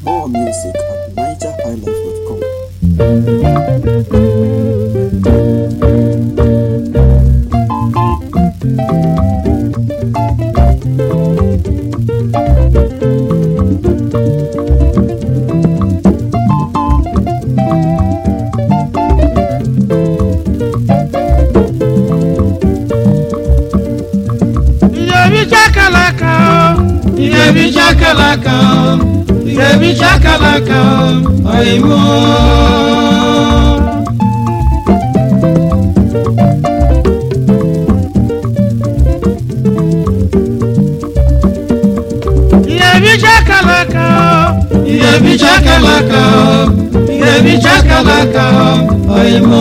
More music at nigerhighlife.com. Iyebicha kalaka o, iyebicha kalaka o, iyebicha kalaka o, oyibo. Iyebicha kalaka o, iyebicha kalaka o, iyebicha kalaka o, oyibo.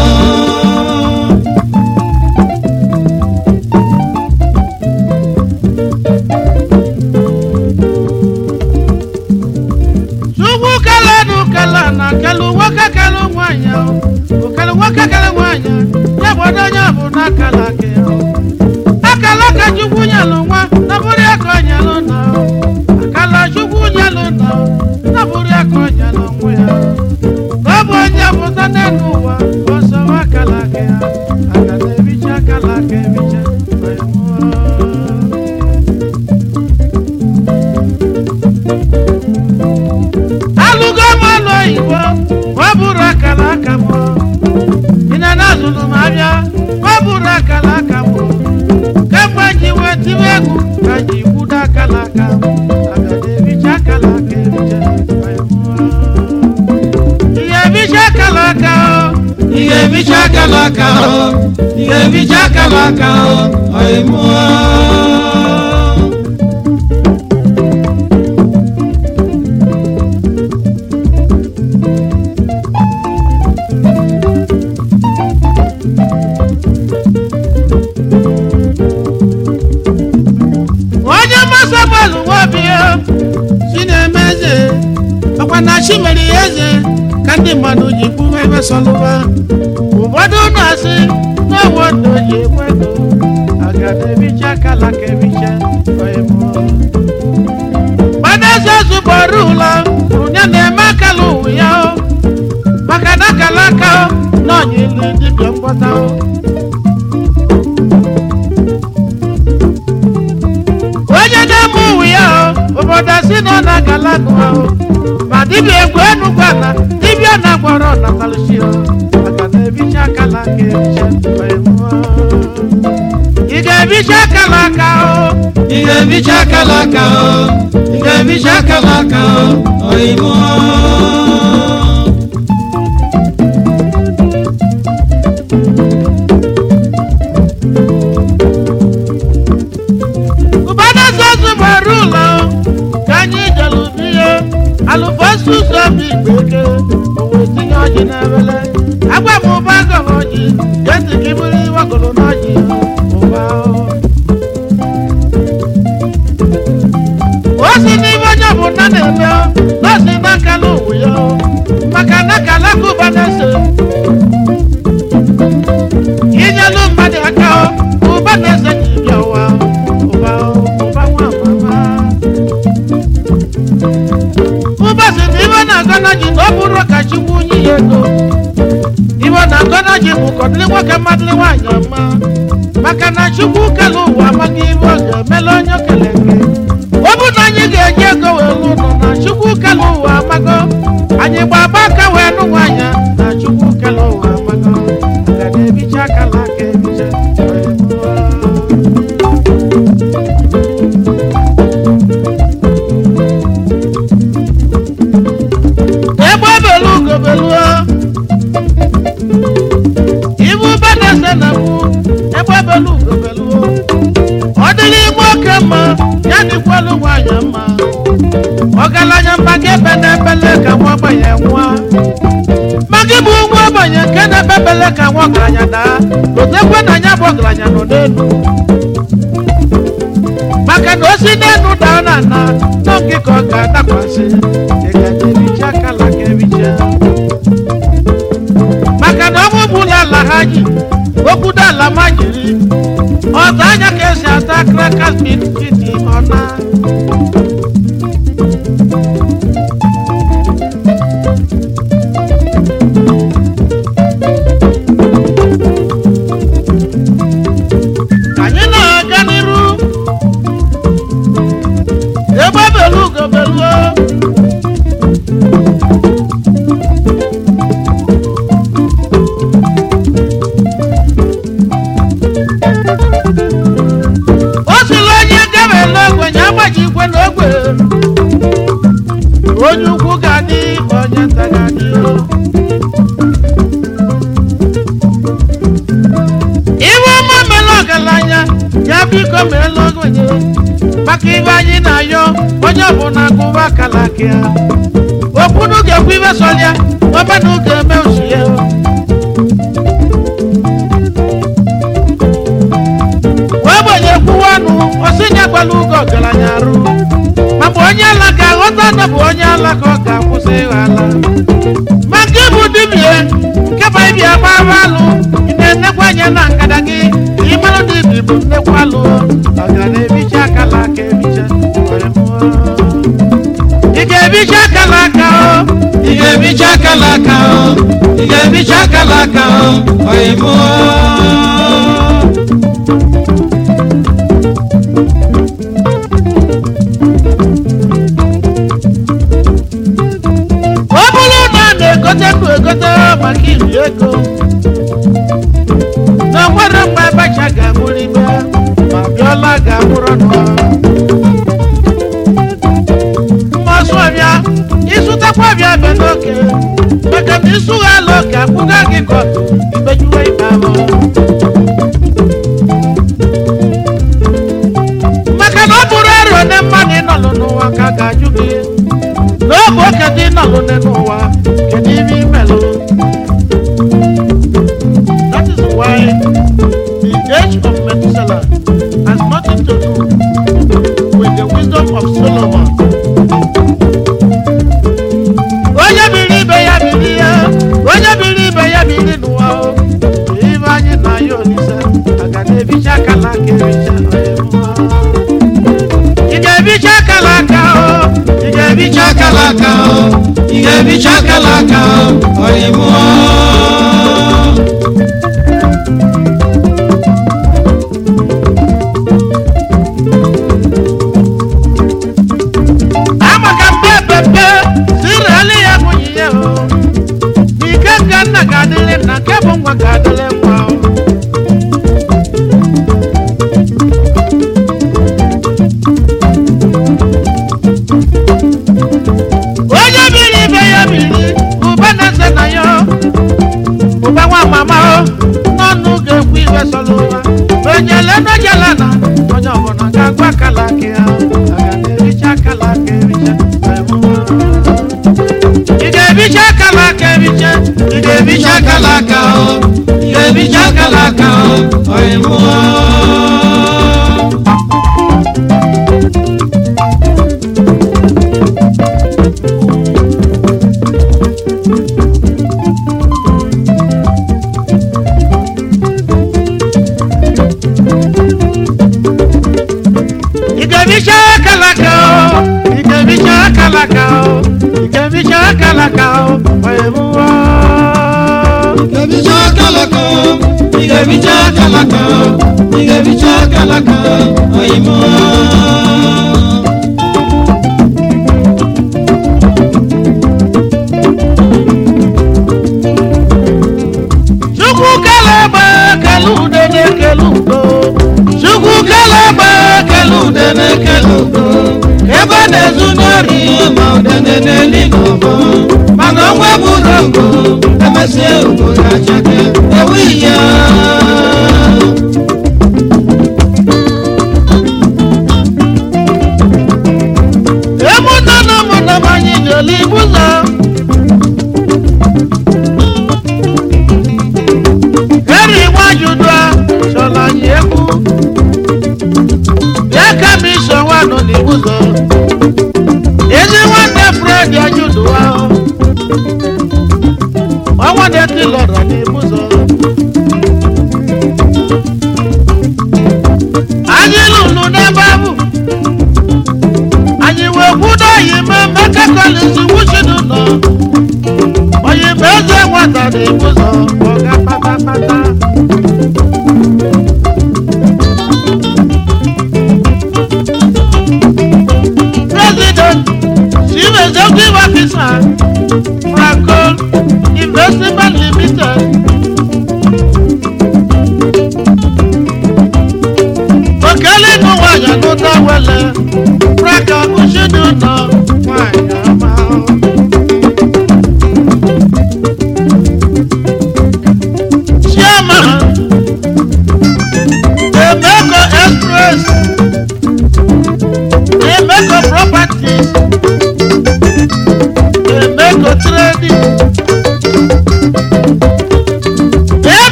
Chukwu kelenu kele na kelu nwoke kelu nwanyị o okelu nwoke kelu nwanyị ya bụ onye bụ n'akala gị o akala ka Chukwu nyelu nwa na bụrụ ya ka o nyelu na o akala Chukwu nyelu na o na bụrụ ya ka o nyelu nwa ya ka ọ bụ onye pụta n'elu ụwa ọsọ akala gị ya aga na-ebicha akala ka ebicha wee mụọ. alụgo m ọlụ oyibo ọ bụrụ akara aka m ina na azụrụ m abịa ọ bụrụ akara aka m kemgbe ji wee tiwe egwu ka ji kwudo akara aka m aga na-ebicha akara aka ebicha ihe ebicha akara aka o ihe ebicha akara aka o ihe ebicha akara aka o ọyịmụọ onye mmasị bọọlụ nwabịa si na-eme eze ọkwa na chi mere ya eze ka ndị mmadụ ji kwuwe ebe sọlụba ụfọdụ na-asị na ọwụ ndụ ji ekwe ego agada ebicha kala ka ebicha ọyịmụ gbadaeze zụbọrụ ụlọ onye na-eme akala ụwa ya o maka na akala aka o na ọnya ilu dibịa mgbọta o onye na-eme ụwa ya o obodo si na ọ na-agala agụ ahụ ma dibịa egwu enugwu ala dibịa na-agwọrọ natalshi o maka na ebicha akala aka ebicha wee mụọ. ị ga-ebicha akala aka o ị ga-ebicha akala aka o ị ga-ebicha akala aka o oyibo ụbọdụ sọsụ bara ụlọ ka anyị jere biye alụfosu ụzọ bụ igbe eke owe tinye ọjị n'ebele agwa m ụba gọrọ ọjị jesi ka iburu iwegoro n'ọjị ụba o si n'ime onye ọbụla na-eme nọọsị n'akala ụwa ya maka na akala ka ụba na-ese inyelu mmadụ aka ụba na-ese ji bịa ụwa ụba ụba nwa mama ụba si na ibe na-agọna ji na ọ bụrụ ka chukwu unyi ya ego ibe na-agọna ji bụ kọdịrị nwoke mmadụrị nwaanyị ọma maka na chukwu kele ụwa amaghị ibe ọ ga-emela onye okele gị ọ bụ na anyị ga-eji ego wee lụ ụlọ na chukwu kele ụwa amago anyị gbaba aka wee nụ nwaanyị na chukwu kele ụwa amago aga na-ebicha akala aka ebicha wee mụọ. egbe belu ugobeluo ibu banese na mụ egbe belu ugobeluo ọ dịrị ime oke mma ya dịkwalụ nwanyị mma ọgaranya mmaga ebe na-ebele ka nwa ogbenye nwa magi bụ nwa ogbenye nke na-ebebele ka nwa ọgaranya daa otekwe na ya bụ ọgaranya nọ n'elu maka na osi n'elu daa na ana nọ nke ka ọ ga-adakwasị ị ga-ebicha akala ka ebicha maka na ọnwụ bụla ala ha ji okwudo ala ma jiri ọzọ anya ka esi ata krakas bitkiti ọna onye ukwu ga-adị onye nta ga-adị o. iwe ọma mere ọgaranya ya biko meela ogbenye maka ibe anyị na-ayọ onye ọbụla gụwa akala aka ya okwunu ga-ekwu ibe sọlịa ọbana ga-eme osi ya wee gbenye kwuwa ọnụ osinye gbala ugo ọgaranya arụ maka onye ala ga-aghọta na bụ onye ala ka ọ ga-akwụsị ịghọ ala maka ịbụ dibie nkeba ibia gbara alụ ị na-enekwa anya na ngada gị ka ị mara na ibi bụ nnekwu alụ ọ ga na-ebicha akala aka ebicha were mụọ. ị ga-ebicha akala aka o ị ga-ebicha akala aka o ị ga-ebicha akala aka o oyimo ọ bụrụ na a na-egote ndụ egote maka iri ego na nwere mgbe abacha ga-amụrụ ime ma bịọla ga-amụrụ nọ mmasụ ọbịa ịsụtakwa ọbịa bịa n'oke maka na ịsụgha ala oke akwụga gị ka imejuwe ibe ahụ maka na ọ bụrụ ero na mmadụ ịnọlụ n'ụwa ka a ga-ajụ gị n'oge oke dị nọlụ n'ụwa kedu ibe imelụ that is why the age of Methuselah has nothing to do with the wisdom of Solomon onye biri ibe ya biri ya onye biri ibe ya biri n'ụwa o ibe anyị na ya olise aga na-ebicha akala aka ebicha ị ga-ebicha akala aka o ị ga-ebicha bicha akala aka o ị ga-ebicha akala aka o oyimo amaka mpe pepe sirali ya nwunye ya o n'ike nke nna ga-adịrị nna nke bụ nwa ga-adịrị nwa o onye biri ibe ya biri ụba na-ese na ya ụba nwa mama o n'ọnụ ga-ekwu iwe sọrọ ụwa onye lenojela na onye ọbụla ga-agwa akala aka ya aga na-ericha akala aka ericha ị ga-ebicha akala aka ebicha ị ga-ebicha bicha akala aka o ị ga-ebicha akala aka o oyimo ị ga-ebicha akala aka o ị ga-ebicha akala aka o ị ga-ebicha akala aka o wee mụọ ị ga-ebicha akala aka o ị ga-ebicha akala aka o ị ga-ebicha akala aka o oyimo chukwu kele egbe kele ude na-ekele udo chukwu kele egbe kele ude na-ekele udo ebe a na-ezu n'ori ma udene n'eli n'ọbọ mana ọnwa bụrụ ogo emesie ugo ga-achake ewu ya emunna na ụmụnna m anyị jeli ibu ụzọ eri nwajudua chọrọ anyị egwu bịa ka m iso nwa nọ n'ibu ụzọ ezi nwanne fred ajudua ọnwa na-eti lọrọ n'ibu ụzọ anyị lụrụ n'ebe ahụ anyị wee kwudo oyime meka kolisi wuchidu nọ oyime eze nwata n'ibu ụzọ ọga patapata president chief executive officer franco investment limited okele nụ nwanyị n'ụta wele franco ushidu nọ nwanyị ọma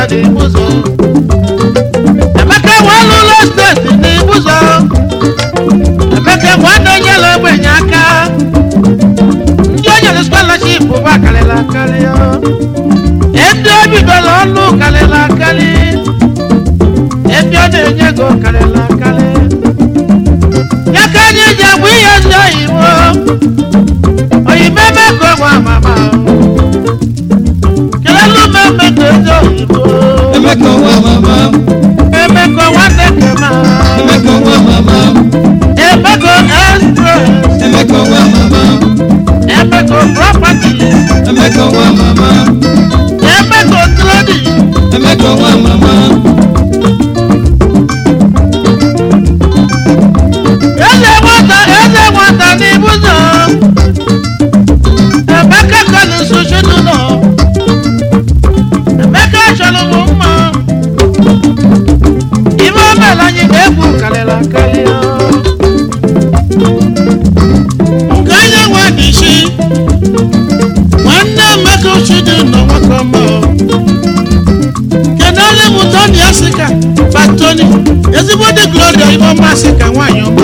n'ibuzo emeka walụlọ steeti n'ibuzo emeka nwanne nyere ogbenye aka ndị o nyere scholarship bụ akarịla akarị ndị o bidoro ọlụ karịla akarị ebe ọ na-enye ego karịla akarị ya ka anyị ji agba ihe ndị oyibo oyibo eme ka ọgwa mama kelelu m eme ka ezi oyibo Emeka nwa mama, eme ka nwanne kema Emeka nwa mama, eme ka express Emeka nwa mama, eme ka property Emeka nwa mama, eme ka trading Emeka nwa mama, eze nwata eze nwata n'ibuzo emeka kọlụ soshinu nọ emeka chọrọ m mma ime omela anyị na-egwu karịrị akarị nke onye nwe n'isi nwanne emeka ochidi nọ nwoke ọma kenele m toni asika batoni ezigbo dị gloria ime ọma asika nwaanyị ọma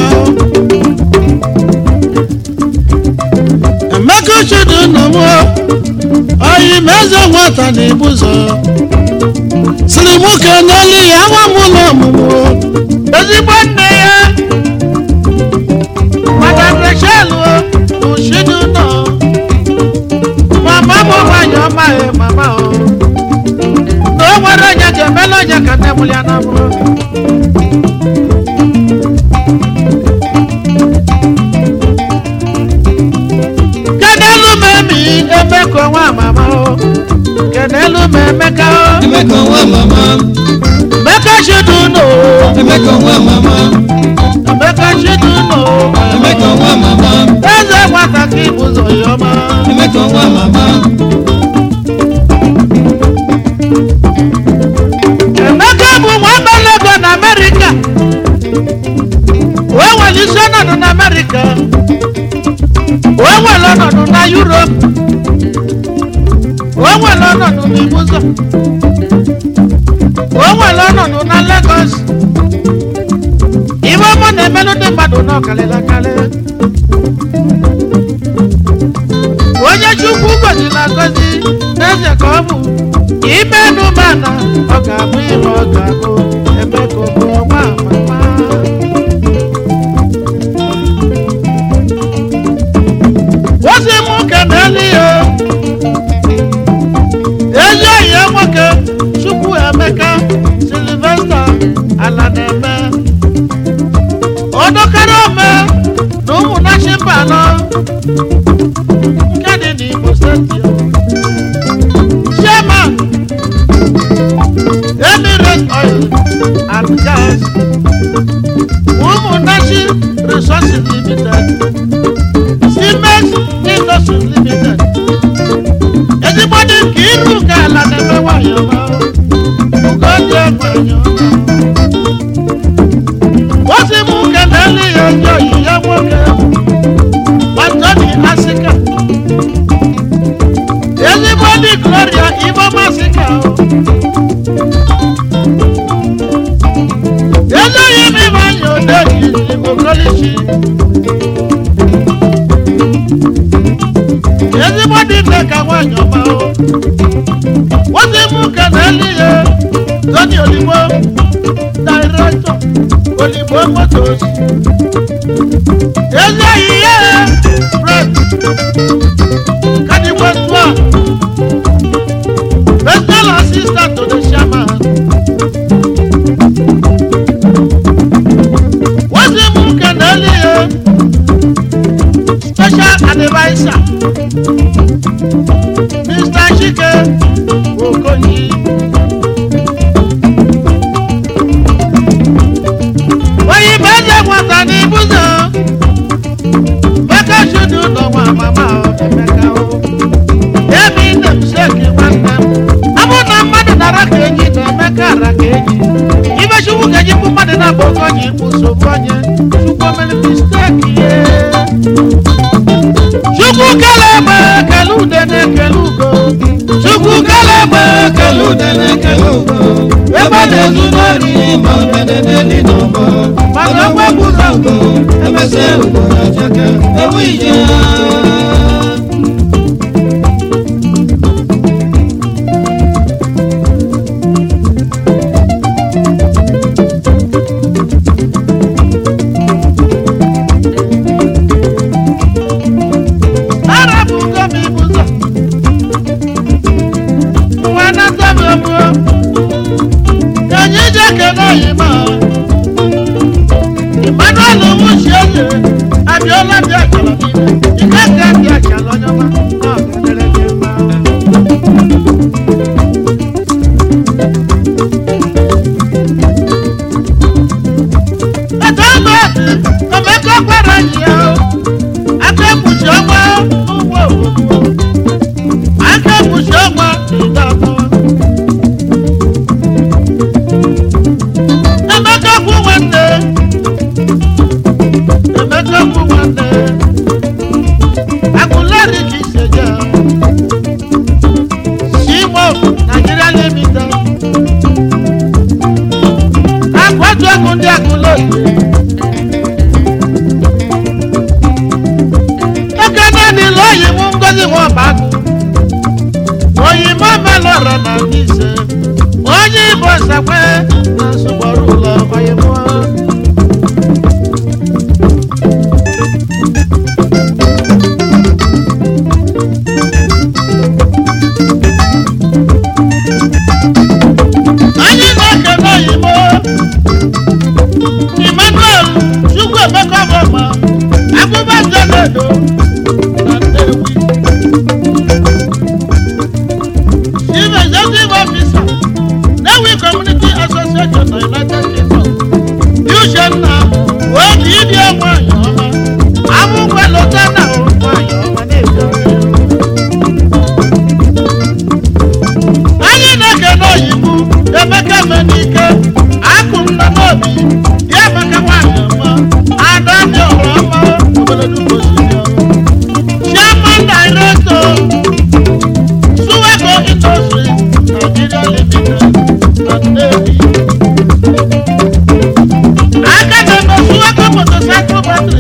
emeka ochidi nọ m oyi ma eze nwata na ibuzo siri mụ kenele ya nwa m ụlọ ọmụmụ ezigbo nne ya madam rachel ochidi nọ mama m nwaanyị ọma ya mama o na o nwere onye ga-emela onye ka nne mụrụ ya na mụrụ kenelu m emi emeka nwa mama o kenelu m emeka o Emeka nwa mama, emeka chidu no Emeka nwa mama, emeka chidu no Emeka nwa mama, eze nwata ka ịbụzọ ya ọma Emeka nwa mama, emeka bụ nwa abalego na amerịka wee nwere isi ọnọdụ na amerịka wee nwere ọnọdụ na yurop wee nwere ọnọdụ na ibuzo wee nwere ọnọdụ na legos iwe ọmụ na-emelụ ndị mmadụ n'ọkalịla kalị onye chukwu gọziri agọzi n'eze ka ọ bụ ime nụmana ọ ga-abụ ihe ọ ga-abụ eme ka ọ bụ ọnwa amama ozi m kenelu ya ezi oyi ya nwoke chukwu emeka silvesta ala na-eme odokara ome na ụmụnachi mba anọ nke dị n'Igbo steeti chairman Emirates Oil and Gas ụmụnachi Resources Limited Siemens Industries Limited ezigbo dị nke iru nke ala na-eme nwanyị ọma ugo dị nwanyị ọma ozi m nke na-ele ya onye oyi ya nwoke Anthony Asika ezigbo dị Gloria Iboma Asika ezoghị m ime anya odeji Igbo Kolichi ezigbo dị nne ka nwaanyị ọma o ozi m nke na-ele ya Tony Oligbo Director Oligbo Motors ezoghị ya Fred Kadiwe Tua Personal assistant to the chairman ozi m nke na-ele ya special advisor Mr. Chike Okoyi oyibo eze nwata n'ibuzo Emeka chudu n'ọnwa mama o, Emeka o emi nne m sheki nwanne m abụ na mmadụ nara ka enyi na Emeka ara ka enyi ibe chukwu ka eji bụ mmadụ na-abụ oke onye ikwu nsogbu onye chukwu mere misteki ye chukwu kele egbe kele ude na-ekele ugo chukwu kele egbe kele ude na-ekele ugo na-ezu n'ori ma udene n'eli n'ọgbọ mana ọgwa gburu ọgụ emesịa ugo ya cheke ewu ije arapụgo m ibu ụzọ nwa nata m egbuo ka anyị je kele oyima emmanuel nwuchi eze abịala bịa chọrọ n'ime ike ka bịa chala onye ọma na ọgadere gị mma Ẹ̀tọ́ ọmọ ọmọkọ gbọ́dọ̀ yìí o akẹ́kùsì ọmọ owó òwò akẹ́kùsì ọmọ ìdààmú. Emeka kú nwanne Emeka kú nwanne Akunlẹ́rì kì í ṣèjà Ṣíwọ́ Nàìjíríà Limited Akwájú ẹkùn ní Akunlẹ́rì. ekene ni lóyìn mú ngozi wọn bá kú òyìnbó mẹlọrọ nà níṣẹ onye ibo sẹpẹ na sùgbọrù lọ òyìnbó. anyị na-ekene oyibo emmanuel chukwu emeka ọmụma abụba njenedo na nnewi chief executive officer nnewi community association na united kingdom uchenna wee dị ịdị nwanyị ọma abụkwa lota na nwanyị ọma na-ebi anyị na-ekene oyibo emeka menike akụ nna n'obi ya emeka nwanyị ọma ada dị ọrụ ọma obodo dugbo chairman director suweko industry nigeria limited na nnewi aka na-eme suweko motorcycle battery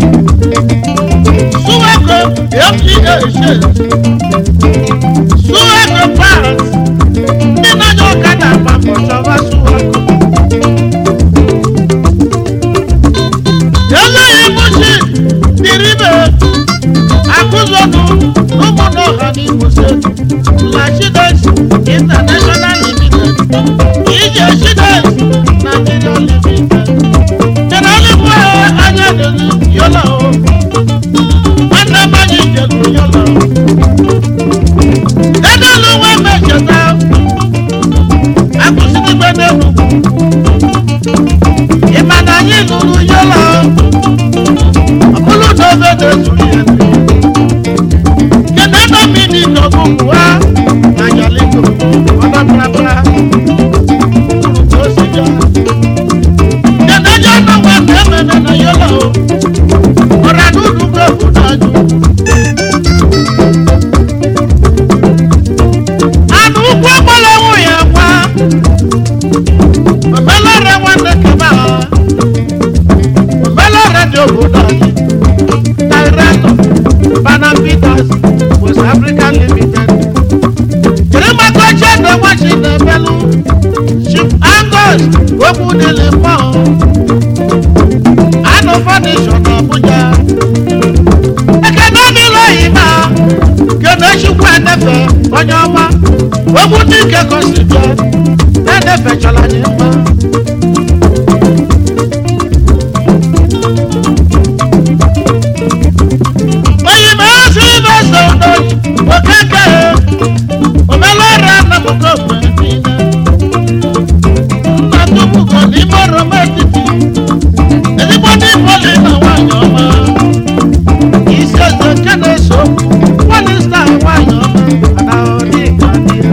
suweko fda shares suweko parts ndị na-anya ọkada agba mbọ chọba suweko eléyìí mú sí dìríbẹ̀ akúzọ́nù lọ́mọdé ọ̀hà ní ìwòsàn lachides international limited ìjẹ́ chides nigeria limited jẹnẹrìbù anyadẹni yọlá o nwanne mmanya ìjẹ̀kù yọlá o dẹ́dẹ́lu wẹ́ mẹ́jẹ̀ta akụsịdịgbe n'enugwu ịma na anyị lụrụ yọlá o ọbụlụ na obe na-ezuru ya kedu ebe mmiri n'ọgụgụ ha na yaliko ọba prapra kwuru ka o si bịa kedu onye ọnụ nwa na emene na yọlá o ọra n'ụlọ ugbo bụ n'ajụ anụ ụkwụ ọgbọla nwụ ya nwa omelọra nwanne kebe ha omelọra dị obodo anyị director Bana Peters West African Limited jiri maka oche na nwachi na-emelụ Chief Angus Ogbudili Mọ Anụ Foundation na Abuja ekene n'ụlọ oyibo kene Chukwu enefe onye ọma Ogbudike gosi bịa na-enefe chọrọ anyị mma oyibo ozi ibeso n'oyi okeke omelọra nnamụgo mgbe niile nna tupugo n'ime oroma etiti ezigbo ndị poli na nwanyị ọma isi eze nke na-eso okwu nwanyị sta nwanyị ọma ana ọdịga dị ya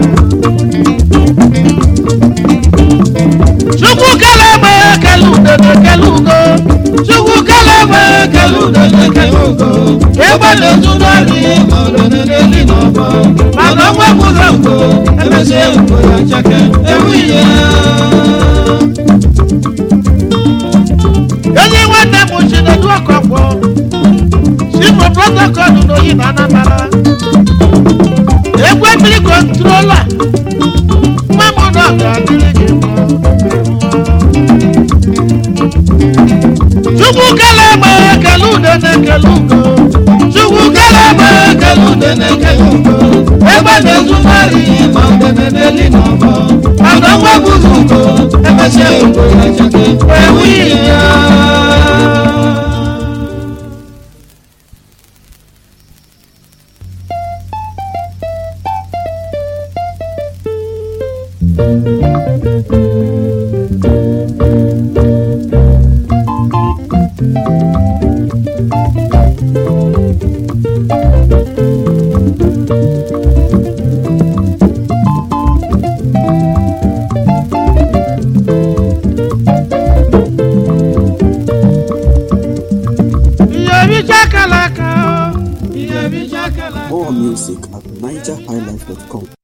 chukwu kele egbe kele udene kele ugo chukwu kele egbe kele udene kele ugo egbe na-ezu n'ọrị ma udene n'eli n'ọgbọ mana ọnwa gburu ugo emesịa ugo ya cheke ewu ije protocol n'oyi na anambra egwu mmiri kontrola mmamụ na ọ ga-adịrị gị mma chukwu kele egbe ekele ude na-ekele ugo chukwu kele egbe ekele ude na-ekele ugo egbe na-ezumari ma udene n'eli n'ọbọ mana nwa bụrụ ugo emesịa ugo ya chake ewu ya ihe bicha kala aka ihe bicha kele More music at NigerHighlife.com.